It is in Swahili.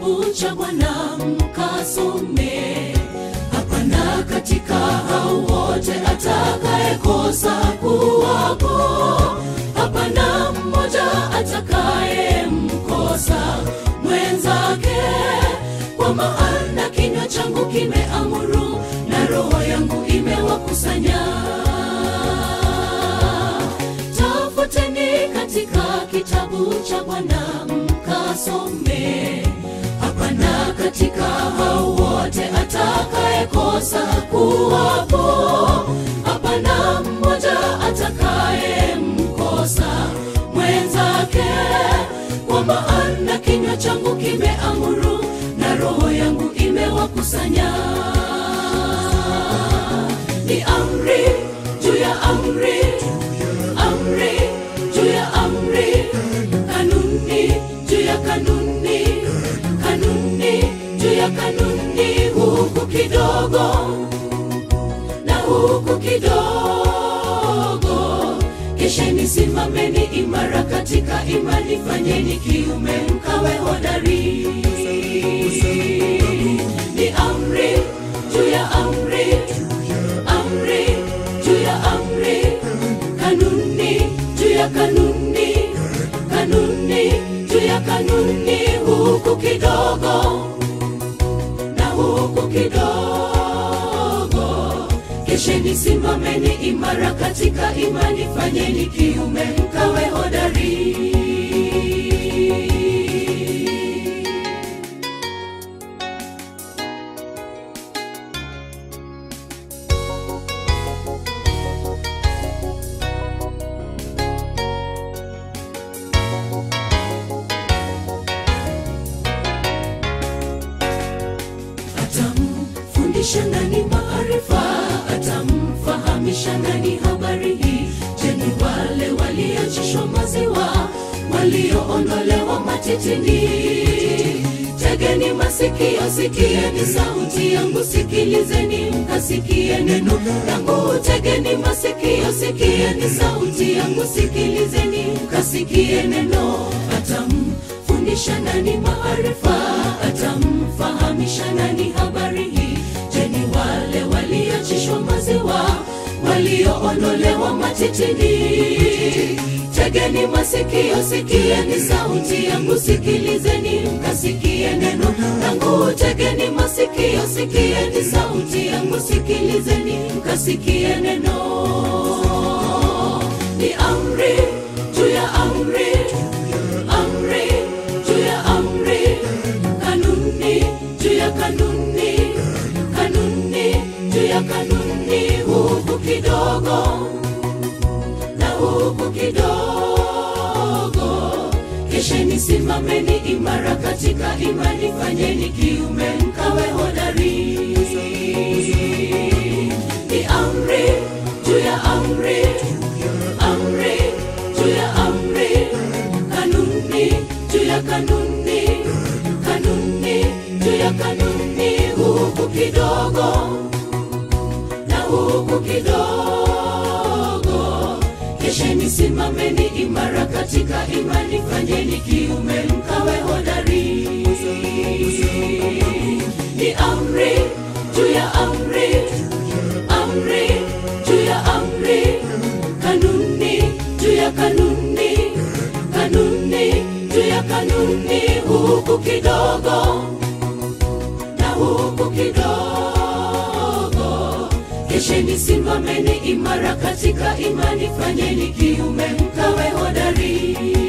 kitabu cha Bwana mkasome. Hapana katika hao wote atakayekosa kuwapo, hapana mmoja atakayemkosa mwenzake, kwa maana kinywa changu kimeamuru na roho yangu imewakusanya. Tafuteni katika kitabu cha Bwana mkasome. Hapana katika hao wote atakayekosa kuwapo, hapana mmoja atakayemkosa mwenzake, kwa maana kinywa changu kimeamuru na roho yangu imewakusanya. Ni amri juu ya amri, amri juu ya amri, kanuni juu ya kanuni, kanuni juu ya kanuni, huku kidogo na huku kidogo. Kesheni, simameni imara katika imani, fanyeni kiume, mkawe hodari. Ni amri juu ya amri, amri juu ya amri, kanuni juu ya kanuni, kanuni juu ya kanuni, huku kidogo na huku kidogo. Kesheni, simameni imara katika imani, fanyeni kiume, mkawe hodari. atamfundisha nani maarifa, atamfahamisha nani habari hii? Je, ni wale walioachishwa maziwa, walioondolewa matitini? Tegeni masikio, sikieni sauti yangu, sikilizeni mkasikie neno langu. Tegeni masikio, sikieni sauti yangu, sikilizeni mkasikie neno. Atamfundisha nani maarifa, atamfahamisha nani habari hii? Je, ni wale walioachishwa maziwa, walioondolewa matitini? Tegeni masikio, sikieni sauti yangu, sikilizeni mkasikie neno langu. Tegeni masikio, sikieni sauti yangu, sikilizeni mkasikie neno. Ni amri juu ya amri, amri juu ya amri, kanuni juu ya kanuni, kanuni juu ya kanuni, huku kidogo na huku kidogo. Kesheni, simameni imara katika imani, fanyeni kiume, mkawe hodari. Ni amri juu ya amri, amri juu ya amri, kanuni juu ya kanuni, kanuni juu ya kanuni, huku kidogo na huku kidogo. Kesheni, simameni imara katika imani, fanyeni kiume, mkawe hodari. Ni amri juu ya amri, amri juu ya amri, kanuni juu ya kanuni, kanuni juu ya kanuni, huku kidogo na huku kidogo. Kesheni, simameni imara katika imani, fanyeni kiume, mkawe hodari.